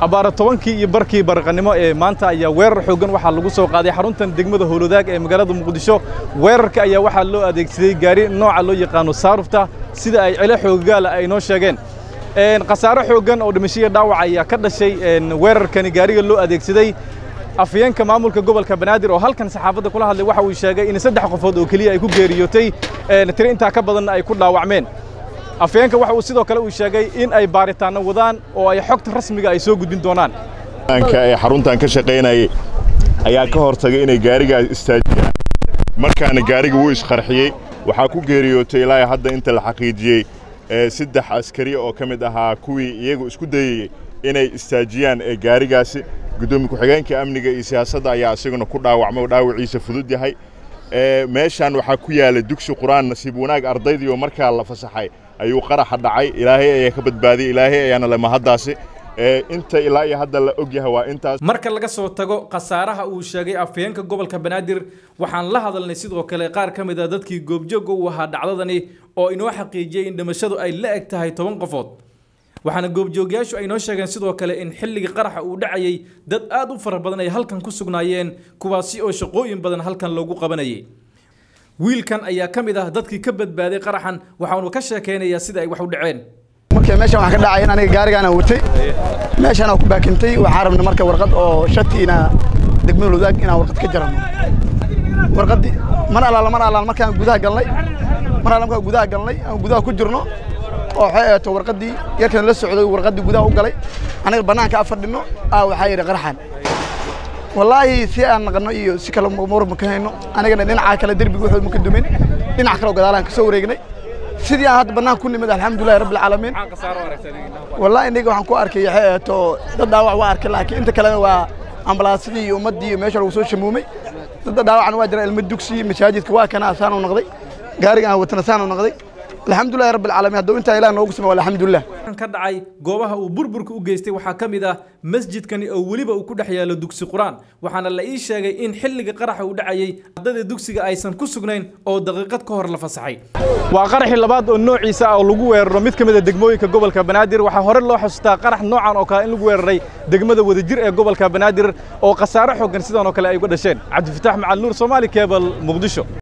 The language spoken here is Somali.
abbaara tobankii iyo barkii barqannimo ee maanta ayaa weerar xooggan waxaa lagu soo qaaday xaruntan degmada howladaag ee magaalada muqdisho weerarka ayaa waxaa loo adeegsaday gaari nooca loo yaqaano saarufta sida ay cilo xoogaala ay noo sheegeen khasaare xooggan oo dhimashiya dhaawac ayaa ka dhashay weerarkani gaariga loo adeegsaday afyeenka maamulka gobolka banaadir oo halkan saxaafadda kula hadlay waxa uu sheegay in saddex qofood oo keliya ay ku geeriyootay tiri intaa ka badanna ay ku dhaawacmeen afyeenka waxa uu sidoo kale uu sheegay in ay baaritaanno wadaan oo ay xogta rasmiga ay soo gudbin doonaan ee xaruntan ka shaqaynayay ayaa ka hortagay inay gaarigaas istaajiyaan markaana gaariga wuu isqarxiyey waxaa ku geeriyootay ilaa hadda inta la xaqiijiyey saddex askari oo ka mid ahaa kuwii iyagu isku dayayey inay istaajiyaan ee gaarigaasi guddoomiye ku-xigeenka amniga iyo siyaasadda ayaa isaguna ku dhaawacmay oo dhaawaciisa fudud yahay meeshaan waxaa ku yaala dugsi qur-aan nasiib wanaag ardaydii oo markaa la fasaxay ayuu qaraxa dhacay ilaahay ayaa ka badbaadiyey ilaahay ayaana le mahaddaasi inta ilaa iyo hadda la og yahay waa intaas marka laga soo tago khasaaraha uu sheegay afhayeenka gobolka banaadir waxaan la hadalnay sidoo kale qaar ka mid a dadkii goobjooga u ahaa dhacdadani oo inoo xaqiijiyey in dhimashadu ay la eg tahay toban qofood waxaana goobjoogyaashu ay noo sheegeen sidoo kale in xilligii qaraxa uu dhacayey dad aad u fara badan ay halkan ku sugnaayeen kuwaasi oo shaqooyin badan halkan loogu qabanayay wiilkan ayaa ka mid ah dadkii ka badbaaday qaraxan waxaanu ka sheekaynayaa sida ay wax u dhaceen marka meeshan waxaa ka dhacay in aniga gaarigaana watay meeshaan ku baakintay waxaa rabnay marka warqad oo shatiina degmada wadaag inaan warqad ka jarano warqaddii mar allaala mar allaala markaan gudaha galnay mar allaala markaan gudaha galnay aan gudaha ku jirno oo waxay eeto warqaddii yarkan la socday warqaddii gudaha u galay aniga bannaanka afar dhinno aa waxaa yidhi qaraxan wallaahi si aan naqanno iyo si kale mar ma ka hayno anigana dhinaca kale derbiga wuxuu ma ka dumin dhinac kale oo gadaalaan ka soo wareegnay sidii aan hadda bannaan ku nimid alxamdulillahi rabbil caalamiin wallaahi iniga waxaan ku arkay waxay eeto dad dhaawac waa arkay laakiin inta kalena waa ambalaasadii iyo ummaddii iyo meesha lagu soo shamuumay dadda dhaawacna waa jira ilmo dugsi masaajidka waa kana asaanu noqday gaariga aan watana asaanu noqday alxamdulillahi rabbil caalamiin hadduu intaa ilaah noogu samey alxamdulilah ka dhacay goobaha uu burburka u geystay waxaa ka mid ah masjidkani oo weliba uu ku dhex yaalo dugsi qur-aan waxaana la ii sheegay in xilliga qaraxa uu dhacayey ardada dugsiga aysan ku sugnayn oo daqiiqad ka hor la fasaxay waa qaraxii labaad oo noociisa ah oo lagu weeraro mid ka mid a degmooyinka gobolka banaadir waxaa hore loo xusuustaa qarax noocan oo kale in lagu weeraray degmada wadajir ee gobolka banaadir oo khasaare xooggan sidan oo kale ay uga dhasheen cabdifitaax macal nuur soomaali kebal muqdisho